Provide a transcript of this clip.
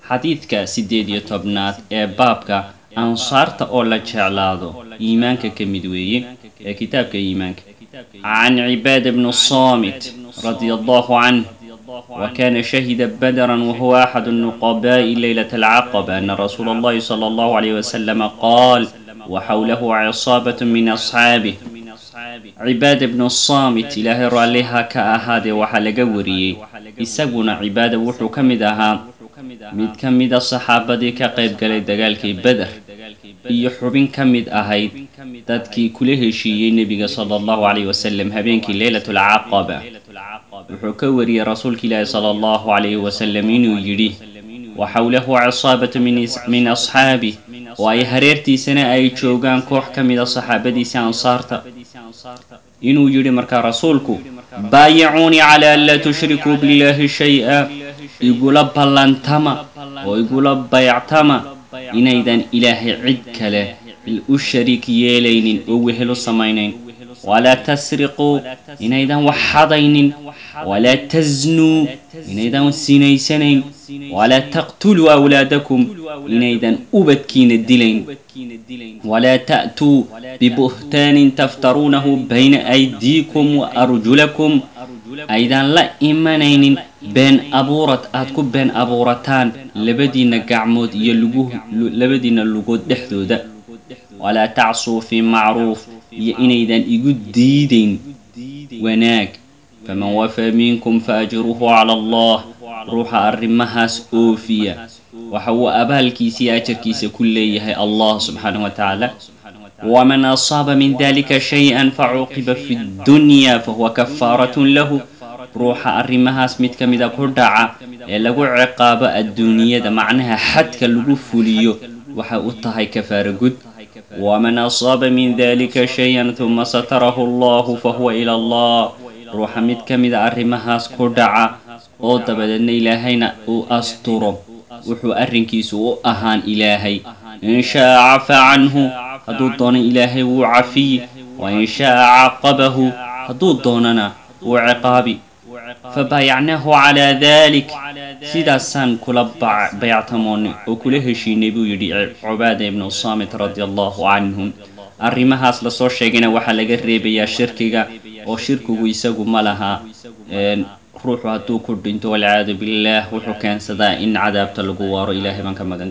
xadiidka siddeed iyo tobnaad ee baabka ansaarta oo la jeclaado iimaanka ka mid weeye ee kitaabka iimaanka can cibaad bni saamit radia allahu canh وكان شهد بدرا وهو أحد النقباء ليلة العقبة أن رسول الله صلى الله عليه وسلم قال وحوله عصابة من أصحابه cibaad bnu saamit ilaahay raalliha ka ahaadee waxaa laga wariyey isaguna cibaada wuxuu ka mid ahaa mid ka mida saxaabadii ka qayb galay dagaalkii beder iyo xubin ka mid ahayd dadkii kula heshiiyey nebiga sala allahu calayh wasalam habeenkii leylatulcaqaba wuxuu ka wariyey rasuulka ilaahi sala allahu calayhi wasalam inuu yidhi wa xowlahu cisaabatu min asxaabih oo ay hareertiisana ay joogaan koox ka mida saxaabadiisa ansaarta inuu yidhi markaa rasuulku baayicuunii calaa an laa tushrikuu billahi shay-a igula ballantama oo igula bayactama inaydan ilaahay cid kale u shariik yeelaynin oo wehelu samaynayn walaa tasriquu inaydan wax xadaynin walaa tasnuu inaydan sinaysanayn walaa taqtuluu awlaadakum inaydan ubadkiina dilayn walaa ta'tuu bibuhtaanin taftaruunahu bayna aydiikum wa arjulakum aydan la imanaynin been abuurad aad ku been abuurataan labadiinna gacmood iyo lugu labadiinna lugood dhexdooda walaa tacsuu fii macruuf iyo inaydan igu diidayn wanaag faman wafaa minkum fa ajruhu cala allah ruuxa arrimahaas oofiya waxa uu abaalkiisa iyo ajarkiisa ku leeyahay allah subxaanahu wa tacaala waman asaaba min dalika shay-an facuuqiba fi ddunya fahuwa kafaaratun lahu ruuxa arrimahaas mid ka mida ku dhaca ee lagu ciqaabo adduunyada macnaha xadka lagu fuliyo waxay u tahay kafaaro gud waman asaaba min dalika shay-an huma satarahu allahu fahuwa ila allah ruuxa mid ka mida arrimahaas ku dhaca oo dabadeedna ilaahayna uu asturo wuxuu arrinkiisu u ahaan ilaahay in sha'a cafaa canhu hadduu doono ilaahay wuu cafiyi wa in sha'a caqabahu hadduu doonana wuu ciqaabi fabaayacnaahu calaa dalik sidaasaan kula bayactamoonnay oo kula heshiinay buu yidhi cubaada ibnu saamit radia allahu canhum arrimahaas lasoo sheegayna waxaa laga reebayaa shirkiga oo shirkigu isagu ma laha ruuxu hadduu ku dhinto walciyaadu billaah wuxuu keensadaa in cadaabta lagu waaro ilaahay baan ka magan